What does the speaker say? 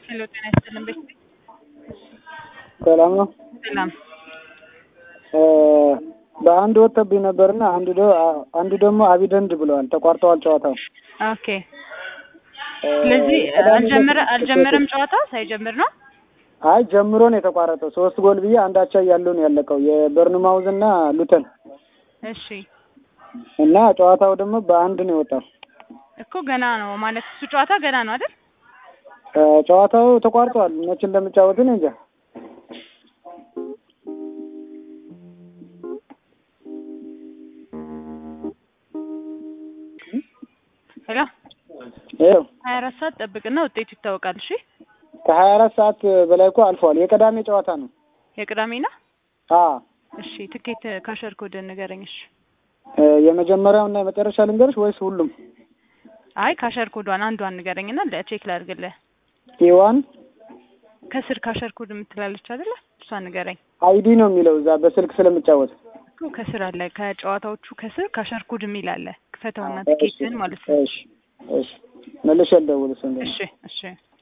ሄሎ ጤና ይስጥልን ቤት ሰላም ነው። ሰላም በአንድ ወጥተብኝ ነበርና አንዱ ደ- አንዱ ደግሞ አቢደንድ ብለዋል። ተቋርጠዋል ጨዋታው። ኦኬ ስለዚህ አልጀመረ አልጀመረም ጨዋታ ሳይጀምር ነው አይ ጀምሮ ነው የተቋረጠው። ሶስት ጎል ብዬ አንዳቻ እያለው ነው ያለቀው የበርንማውዝ እና ሉተን እሺ እና ጨዋታው ደግሞ በአንድ ነው የወጣው። እኮ ገና ነው ማለት እሱ ጨዋታ ገና ነው አይደል ጨዋታው ተቋርጧል። መቼ እንደምጫወት እኔ እንጃ። ሄሎ ይኸው ሀያ አራት ሰዓት ጠብቅና ውጤቱ ይታወቃል እሺ ከሀያ አራት ሰዓት በላይ እኮ አልፈዋል። የቅዳሜ ጨዋታ ነው። የቅዳሜና አ እሺ ትኬት ካሸር ኮድ ንገረኝ እሺ የመጀመሪያው እና የመጨረሻ ልንገርሽ ወይስ ሁሉም? አይ ካሸር ኮዷን አንዷን ንገረኝና ለቼክ ላድርግልህ ኢዋን ከስር ካሸር ኮድ የምትላለች አይደለ እሷን ንገረኝ አይዲ ነው የሚለው እዛ በስልክ ስለምጫወት እኮ ከስር አለ ከጨዋታዎቹ ከስር ካሸር ኮድ የሚል አለ ክፈተውና ትኬትን ማለት ነው እሺ እሺ መልሼ ልደውል እሱ እሺ እሺ